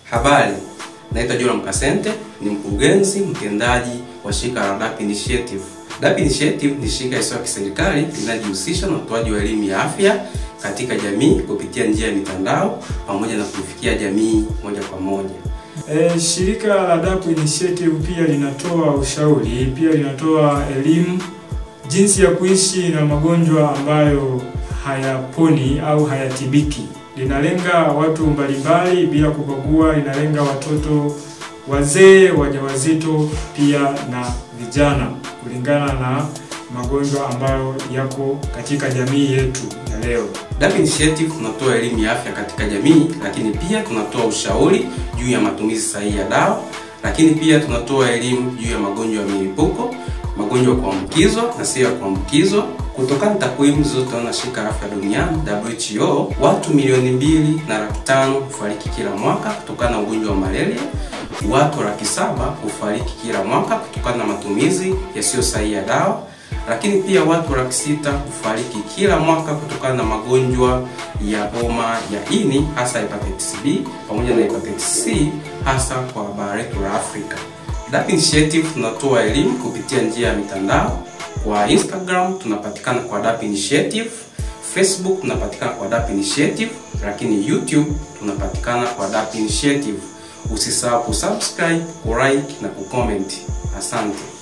Habari, naitwa Joram Kasente, ni mkurugenzi mtendaji wa shirika la DAP Initiative. DAP Initiative ni shirika isiyo ya kiserikali linalojihusisha na utoaji wa elimu ya afya katika jamii kupitia njia ya mitandao pamoja na kufikia jamii moja kwa moja. E, shirika la DAP Initiative pia linatoa ushauri, pia linatoa elimu jinsi ya kuishi na magonjwa ambayo hayaponi au hayatibiki. Linalenga watu mbalimbali bila kubagua, linalenga watoto, wazee, wajawazito pia na vijana kulingana na magonjwa ambayo yako katika jamii yetu ya leo. DAP Initiative tunatoa elimu ya afya katika jamii, lakini pia tunatoa ushauri juu ya matumizi sahihi ya dawa, lakini pia tunatoa elimu juu ya magonjwa ya milipuko, magonjwa ya kuambukizwa na sio ya kuambukizwa. Kutokana na takwimu zilizotolewa na shirika la afya duniani WHO, watu milioni mbili na laki tano hufariki kila mwaka kutokana na ugonjwa wa malaria. Watu laki saba hufariki kila mwaka kutokana na matumizi yasiyo sahihi ya dawa lakini pia watu laki sita hufariki kila mwaka kutokana na magonjwa ya homa ya ini hasa hepatitis B pamoja na hepatitis C hasa kwa bara letu la Afrika. DAP Initiative tunatoa elimu kupitia njia ya mitandao. Kwa Instagram tunapatikana kwa DAP Initiative, Facebook tunapatikana kwa DAP Initiative, lakini YouTube tunapatikana kwa DAP Initiative. Usisahau kusubscribe, kulike na kucomment. Asante.